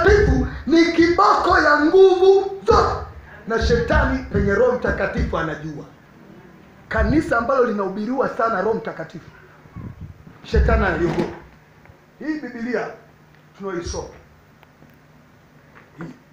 mtakatifu ni kiboko ya nguvu zote na shetani penye roho mtakatifu anajua kanisa ambalo linahubiriwa sana roho mtakatifu shetani analiogopa hii bibilia tunaoisoma hii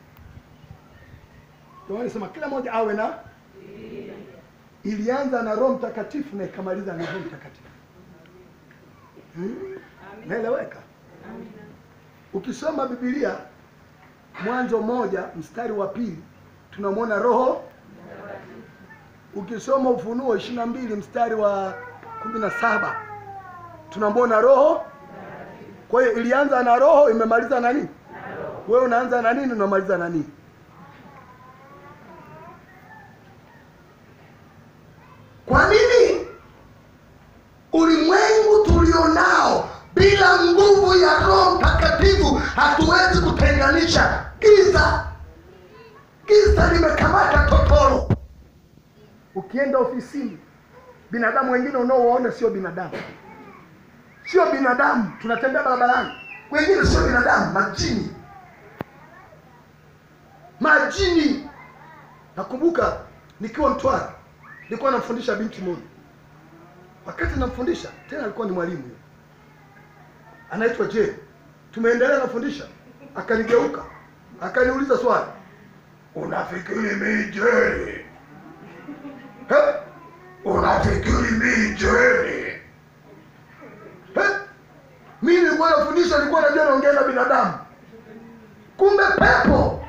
ndio wanasema kila mmoja awe na ilianza na roho mtakatifu na ikamaliza na roho mtakatifu hmm? naeleweka ukisoma bibilia mwanzo moja mstari wa pili tunamwona roho ukisoma ufunuo ishiri na mbili mstari wa kumi na saba tunamwona roho kwa hiyo ilianza na roho imemaliza na nini wewe unaanza na nini unamaliza na nini kwa nini ulimwengu tulionao bila nguvu ya roho mtakatifu hatuwezi kutenganisha giza giza limekamata totoro ukienda ofisini binadamu wengine unaowaona sio binadamu sio binadamu tunatembea barabarani wengine sio binadamu majini majini nakumbuka nikiwa mtwara nilikuwa namfundisha binti moja wakati namfundisha tena alikuwa ni mwalimu yule. anaitwa je tumeendelea nafundisha akanigeuka akaniuliza swali unafikiri mi jeni He? unafikiri mi jeni He? mi nilikuwa nafundisha nilikuwa najua naongea na binadamu kumbe pepo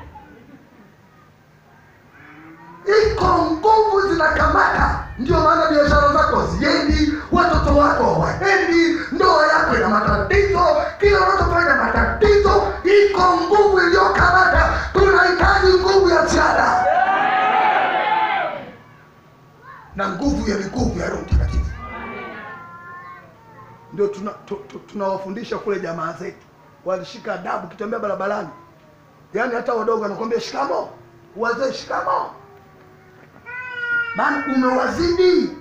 iko nguvu zinakamata ndio maana biashara zako ziendi watoto wako hawaendi ndoa yako ina matatizo kila unachofanya matatizo iko nguvu iliyokamata tunahitaji nguvu ya ziada na nguvu ya nguvu ya roho mtakatifu ndio tunawafundisha tuna, tu- tunawafundisha kule jamaa zetu walishika adabu kitembea barabarani yaani hata wadogo wanakwambia shikamo wazee shikamo maana umewazidi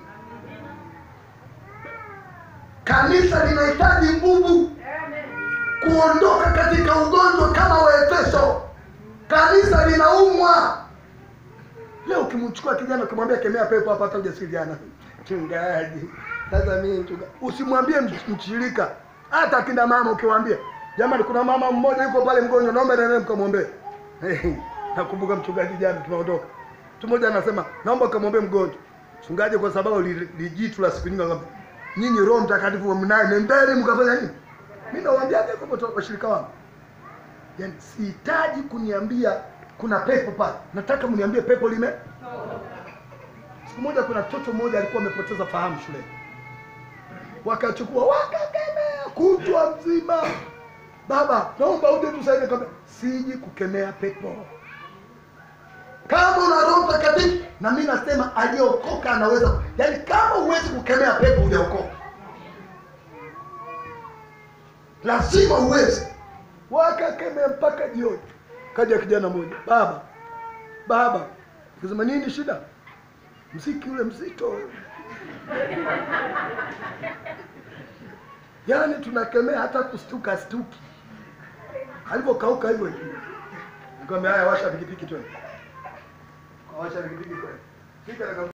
kanisa linahitaji nguvu kuondoka katika ugonjwa kama waefeso kanisa linaumwa leo ukimchukua kijana ukimwambia kemea pepo hapa hata ujasiriana mchungaji sasa mimi mchunga usimwambie mch- mshirika hata akina mama ukiwaambia jamani kuna mama mmoja yuko pale mgonjwa naomba nene mkamwombee nakumbuka mchungaji jana tumeondoka mtu mmoja anasema naomba ukamwombee mgonjwa mchungaji kwa sababu li- lijitu la siku nyingi akamwambia, nyinyi roho mtakatifu mnaye nendeni mkafanya nini mimi nawaambiaje kwa watu- washirika wangu yaani sihitaji kuniambia kuna pepo pale nataka mniambie pepo lime siku moja kuna mtoto mmoja alikuwa amepoteza fahamu shuleni wakachukua wakakemea kutwa mzima baba naomba uje tusaidie Nikamwambia, siji kukemea pepo kama una roho mtakatifu na mi nasema aliyeokoka anaweza yaani kama huwezi kukemea pepo hujaokoka lazima uweze wakakemea mpaka jioni kaja kijana mmoja baba baba kasema nini shida mziki ule mzito yaani tunakemea hata kustuka stuki alivyokauka hivyo hivyo nikamwambia haya washa pikipiki twende washa pikipiki twende Fika na